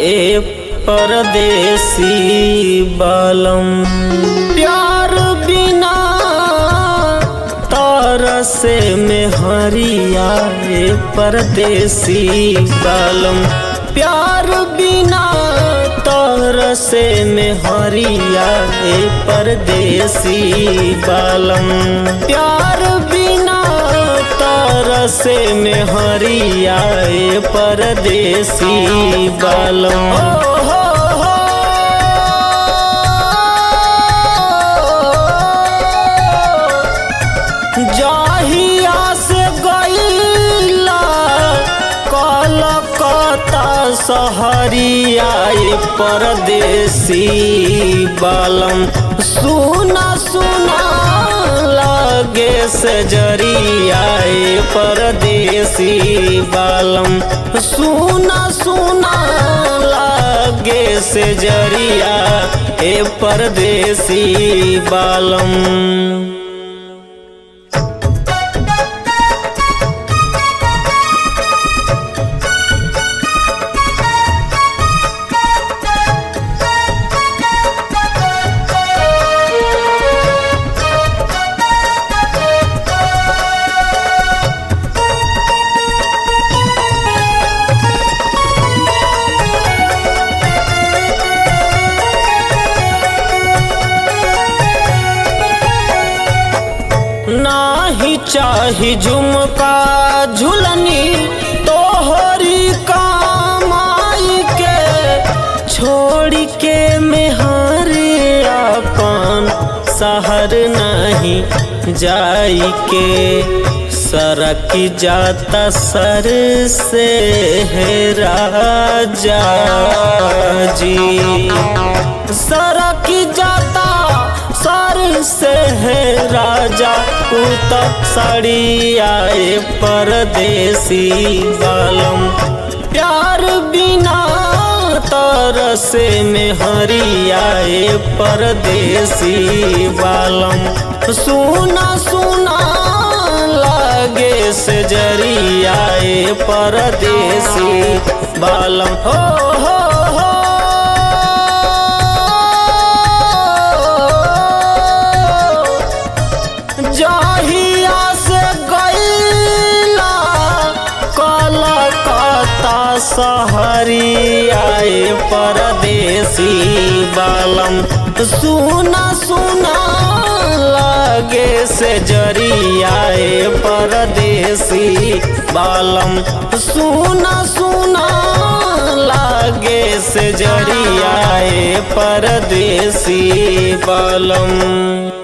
ए परदेसी बालम प्यार बिना तरसे में हरिया ए परदेसी बालम प्यार बिना तरसे में हरिया ए परदेसी बालम प्यार बिना तरसे में हरिया ए परदेसी बालम हो हो हो जाहिया से गईला कलकत्ता सहरिया ए परदेसी बालम सुना सुना लागे से जरिया ए परदेसी बालम सुना सुना लागे से जरिया ए परदेसी बालम नाही चाही झुमका झुलनी तोहरी कमाई के छोड़ के मेहरे अपन शहर नहीं जाई के सरक जाता सर से है राजा जी सरक जाता सर से है राजा उतक साड़ी आए परदेसी बालम प्यार बिना तरसे में हरियाए परदेसी बालम सुना सुना लागे से जरियाए परदेसी बालम हो हो हो जाहिया से गईला कलकत्ता सहरिया परदेसी बालम सुना सुना लागे से जरिया परदेसी बालम सुना सुना लागे से जरिया परदेसी बालम